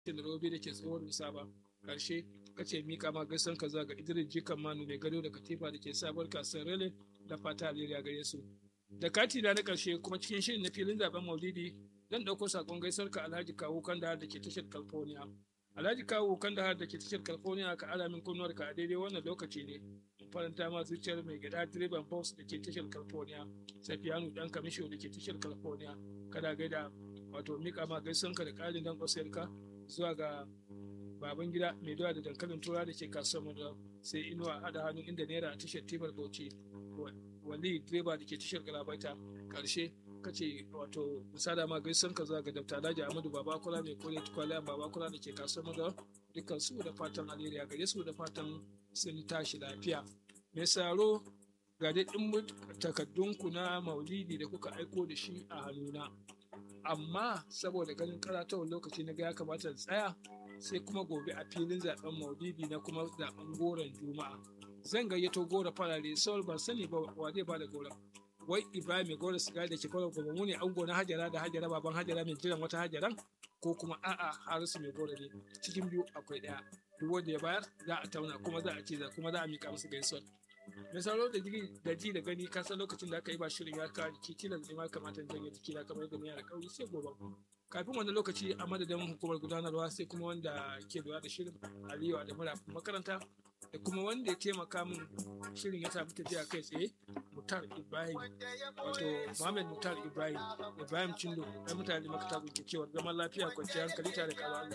da robe da ke tsohon bisa ba karshe kace mika ma gaisan ka ga idris jikan manu mai gado da katifa da ke sabuwar kasuwar rele da fata alheri gare su da kati na na karshe kuma cikin shirin na filin zaben maulidi zan ɗauko sakon gaisar ka alhaji kawo kandahar da ke tashar california alhaji kawo kandahar da ke tashar california ka alamin kunnuwar ka a daidai wannan lokaci ne faranta ma zuciyar mai gida direban bus da ke tashar california safiyanu dan kamisho da ke tashar california kada gaida wato mika ma gaisan ka da ƙarin dan ka zuwa ga baban gida mai doya da dankalin tura da ke kasuwar mu sai inuwa hada hannu inda naira a tashar timar bauchi wali direba da ke tashar galabaita karshe kace wato misada ma gaisan ka zuwa ga dabta alhaji amadu babakula mai kore tukwala babakula da ke kasuwar mu dukkan su da fatan alheri a gare su da fatan sun tashi lafiya mai saro ga daɗin takaddunku na maulidi da kuka aiko da shi a hannuna amma saboda ganin karatawar lokaci na ga ya kamata da tsaya sai kuma gobe a filin zaben maulidi na kuma zaben goron juma'a zan gayyato gora farare saul ban sani ba wa zai ba da gora wai ibrahim mai gora sigari da ke kwallo gobe mu ne ango na hajara da hajara baban hajara mai jiran wata hajaran ko kuma a'a harisu mai gora ne cikin biyu akwai ɗaya duk wanda ya bayar za a tauna kuma za a ce kuma za a mika musu gaisuwar mai sauro da ji da gani ka san lokacin da aka yi ba shirin ya ka kitilan ne ma kamata janye jiki na kamar gani da kauri sai gobe kafin wannan lokaci a madadin hukumar gudanarwa sai kuma wanda ke lura da shirin aliyu da mura makaranta da kuma wanda ya taimaka min shirin ya samu tafiya kai tsaye mutar ibrahim wato muhammad mutar ibrahim ibrahim cindo ɗan mutane makata ke cewar zaman lafiya kwanciyar hankali tare da